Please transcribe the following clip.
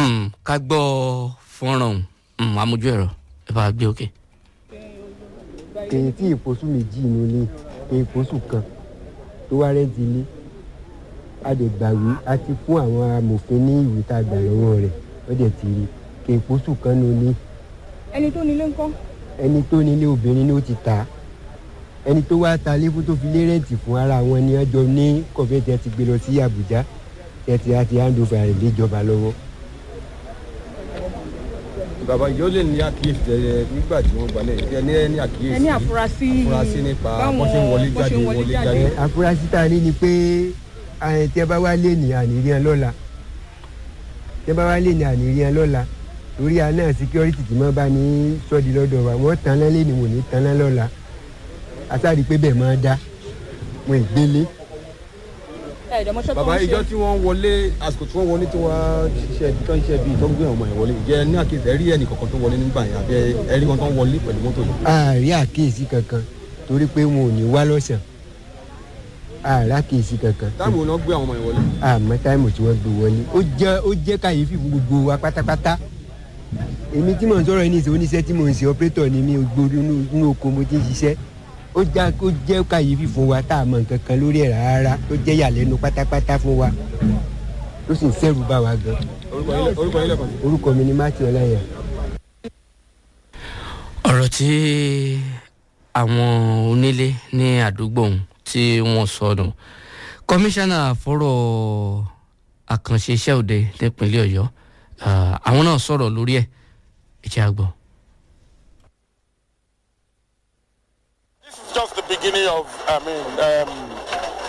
Mm, ká gbọ́ fọ́nrán ọ̀hún amójú ẹ̀rọ ẹ bá gbé òkè. kèyí tí ìpòsù méjì inú ilé kèyí ìpòsù kan tó wá rẹ́ǹtì ilé a lè gbàwé a ti fún àwọn amòfin ní ìwé tá a gbà lọ́wọ́ rẹ̀ wọ́n dẹ̀ ti rí kèyí ìpòsù kan ní ilé ẹni tó nílé ńkọ́ ẹni tó nílé obìnrin ni ó ti tà á ẹni tó wá ta lébú tó fi lé rẹ́ǹtì fún ara wọn ni wọ́n jọ ní kọ̀fẹ́ ti gbé lọ sí Àbújá tẹ̀tì àti handover rẹ̀ léjọba lọ́wọ́. bàbá ìjọ lè ní àkíyèsí ẹ nígbà tí wọ́n gbalẹ̀ ẹ ní ẹ ní àkíyèsí ẹni àfúrásì àfúrásí nípa báwọn bọ́n ṣe ń wọlé bọ́n ṣe jáde ń wọlé jáde. ẹ afurasí tá a ní ni pé ẹ, tí ẹ bá wá lé ní àníríàn lọ́la tí ẹ bá wá lé ní àníríàn lọ́la torí àná security tí wọ́n bá ní sọ́ọ̀dì lọ́dọ̀ wa wọ́n tan lálé ni wọ́n ní tan lá lọ́la asáàrí pé bẹ́ẹ̀ máa dá wọn ìgbélé ẹ̀ẹ́dẹ̀mọṣẹ́ tó bàbá ń ìjọ ṣe tí wọ́n wọlé àsìkò tí wọ́n wọlé tí wọ́n ṣiṣẹ́ tó ń ṣiṣẹ́ bíi tó ń gbé ọmọ yẹn wọlé ìjẹ́ ní àkíyèsí ẹ rí ẹnì kankan tó wọlé nígbà yẹn àbí ẹ rí wọn tó ń wọlé pẹ̀lú mọ́tò yìí. àárí àkíyèsí kankan torí pé wọn ò ní wá lọ́sàn àárí àkíyèsí kankan táàmù wọn gbé àwọn ọmọ yẹn wọlé. àmọ́ táìmù tí wọ́n gbé wọlé ó jẹ́ ó jẹ́ kàyéfì fún gbogbo wa pátápátá èmi tí mò ń sọ̀rọ̀ yìí nìṣẹ́ oníṣẹ́ tí mò ń ṣe ọ́pẹ́tọ̀ ni mi gbòòrò inú oko mo ti ń ṣiṣẹ́ ó já ó jẹ́ kàyéfì fún wa tá a mọ̀ nǹkan kan lórí ẹ̀ rárá tó jẹ́ yàlẹ́nu pátápátá fún wa tó sì ń sẹ́rù bá wa gan orúkọ yín lẹ- orúkọ yín lẹ́kọ̀ọ́ sí. orúkọ mi ni Matthew Ọláyà. ọ̀rọ̀ tí àwọn onílé ní àdúgbò ọ̀hún tí wọ́n sọnù kọmíṣánná fọ́rọ̀ àkànṣe iṣẹ́ òde nípínlẹ̀ ọ̀yọ́ ah, àwọn náà sọ̀rọ̀ lórí ẹ̀ ẹ̀jẹ̀ àgbọ̀. This is just the beginning of, I mean, um,